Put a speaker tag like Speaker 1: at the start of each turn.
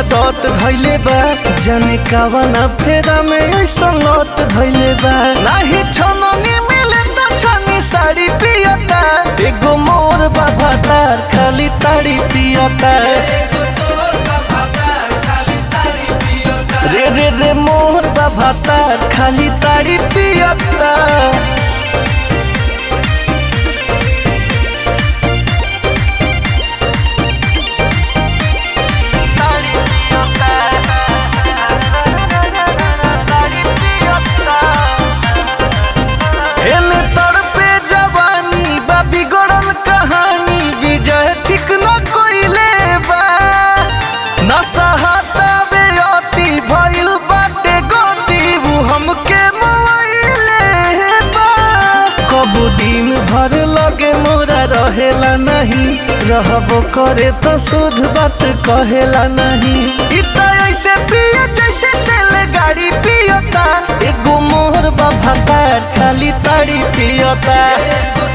Speaker 1: आदत धैले बा जाने कावना फेरा में ऐसा लत धैले बा नाही छननी मिले त छनी साड़ी पियता एगो मोर बाबा तार खाली ताड़ी पियता रे रे रे मोर बाबा तार खाली ताड़ी पियता हेने तड़पे जवानी बा बिगड़ल कहानी विजय ठीक न कोइले बा नसहता बे अति भइल बाटे गति उ हमके मोइले बा कबो दिन भर लगे मोरा रहेला नहीं रहबो करे तो शुद्ध बात कहेला नहीं इ त ऐसे पिए जैसे तेल गाड़ी पियता एगो मोहर बाबा तार खाली ताड़ी पियता